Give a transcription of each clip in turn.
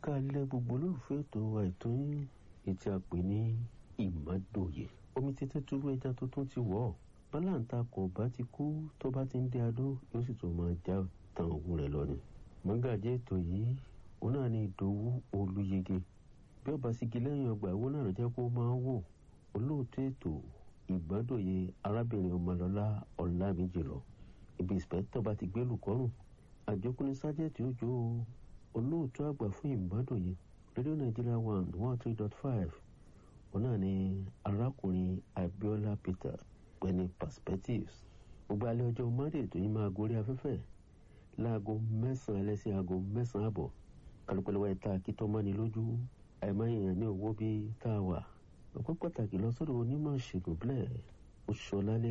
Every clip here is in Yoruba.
kalẹ̀ gbogbo olólùfẹ́ ètò àìtó yín ètí a pè ní ìmọ̀dòye omi títẹ́ túrú ẹja tó tún ti wọ̀ bálàǹta kò bá ti kú tó bá ti ń dé adó yóò sì tún máa já tan òun rẹ̀ lọ ni. mọ́gàjẹ́ ètò yìí òun náà ní ìdòwú olúyege bí ọba sígi lẹ́yìn ọgbà ìwọ náà jẹ́ kó máa wò olóòtú ètò ìgbàdòye arábìnrin ọmọlọ́lá ọ̀làmìjì lọ ibi ìspẹ́tọ̀ bá ti gbé lùkọ́rùn àjọkùnrin sájẹ́tì òjò olóòtú àgbà fún ìgbàdòye rédíò nàìjíríà one one three dot five òun náà ní arákùnrin abiola peter pẹ̀lú perspectives gbogbo alẹ́ ọjọ́ monday tó yín máa gorí afẹ́fẹ́ láago mẹ́sàn-án ẹlẹ́sìn aago mẹ́sàn-án àbọ̀ kálukọ́lẹ́wà ẹ̀ta akitọ́mọ́ni lójú àìmáyèèyàn ní owó bíi tá a wà ọpẹ́ pàtàkì lọ sọ́dọ̀ onímọ̀ ìṣègùn bílẹ̀ oṣọlálé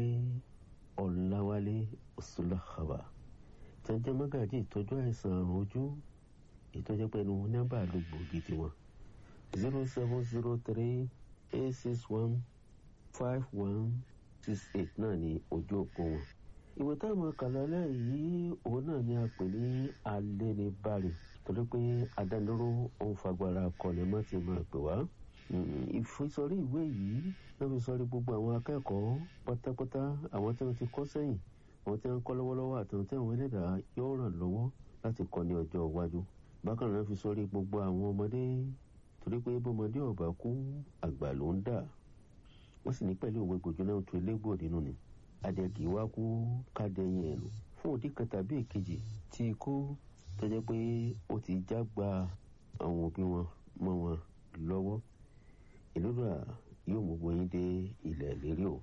ọ̀làwálé ọ̀ṣùlàkàbà jẹjẹ mọ́gàjì ìtọ́jú àìsàn àrùn ojú ìtọ́jú pẹ̀lú nọ́mbà ló gbòógì tiwọn zero seven zero three eight six one five one six eight náà ní ojú òpó wọn. ìwé táwọn kàlálẹ̀ yìí òun náà ni a pè ní alẹ́nibárì torí pé adániró òun fagbára kọlẹ̀ mọ́ ti máa pè wá ìfisọrí ìwé yìí náà fi sọrí gbogbo àwọn akẹ́kọ̀ọ́ pátápátá àwọn tí wọ́n ti kọ́ sẹ́yìn àwọn tí wọ́n ń kọ́ lọ́wọ́lọ́wọ́ àti àwọn tí àwọn ẹlẹ́dàá yóò ràn lọ́wọ́ láti kọ́ ní ọjọ́ iwájú. bákan náà fi sọrí gbogbo àwọn ọmọdé torí pé bọ́mọdé ọ̀bà kú àgbà ló ń dà wọ́n sì ní pẹ̀lú òwe gbòjú náà tó elégbò nínú ni. adẹ́gì wá kú kádẹ́yìn ẹ̀nu fún òdì kan tàbí èkejì tí ikú tó jẹ́ pé ó ti já gba àwọn òbí wọn mọ́ wọn lọ́wọ́ ìlúra yóò mú gbóyin dé ilẹ̀ lérí o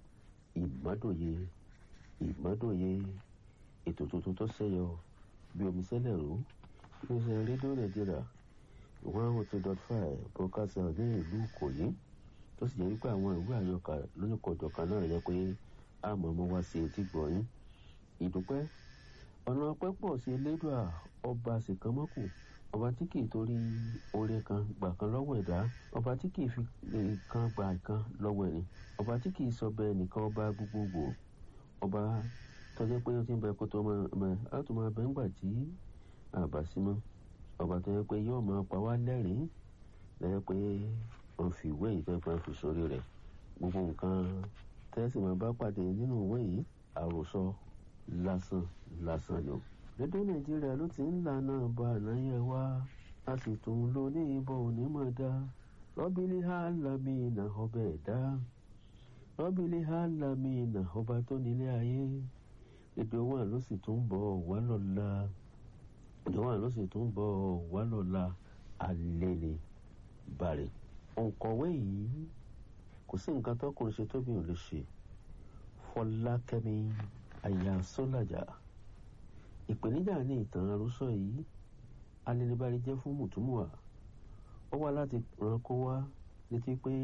ìmọ́dòye ìmọ́dòye ètò tuntun tó ṣẹyọ bí omi sẹ́lẹ̀ rú iléeṣẹ́ rédíò nàìjíríà one oh two dot five broadcast ní ìlú ìkòyí tó sì jẹ́ wípé àwọn ìwé àyọkà lóníkọ̀ọ̀jọ̀kan náà yẹ pé àmọ́ ọmọ wa sí etí gbọ̀nyìn ìdúpẹ́ ọ̀nà ọpẹ́ pọ̀ sí elédùà ọba àsìkánmọ́kù ọba tí kì í torí oore kan gbà kan lọ́wọ́ ẹ̀dá ọba tí kì í fi kan gbà kan lọ́wọ́ ẹni ọba tí kì í sọ bẹ́ẹ̀ nìkan ọba gbogbogbò ọba tọ́jú pé ó ti ń bẹ kó tó máa á tó máa bẹ ńgbà tí àbá sí mọ́ ọba tó yẹ pé yóò máa pa wá lẹ́rìn-ín lẹ́yìn pé wọ́n fi ìwé yìí fẹ́ fẹ́ fi sórí rẹ̀ gbogbo nǹkan tẹ́sí máa bá pàdé nínú ìwé yìí àròsọ lásán lásán ni o rédíò nàìjíríà ló ti ń lànà bá ànáyẹ wá a sì tún lò ní ìbọn onímọ̀ dá rọ́bìlì hàlámìnà ọbẹ̀ ẹ̀dá rọ́bìlì hàlámìnà ọba tó nílé ayé èdè wà ló sì tún bọ̀ wá lọ́la èdè wà ló sì tún bọ̀ wá lọ́la alẹ́ ni bàrẹ̀ òǹkọ̀wé yìí kò sí nǹkan tọkùnrin ṣe tóbi ò lè ṣe fọlákẹ́mi àyà sọ́làjà ìpèníjà ní ìtàn àròsọ yìí alẹ́nibárí jẹ́ fún mùtúmùwà ó wá láti ràn kó wá létí pé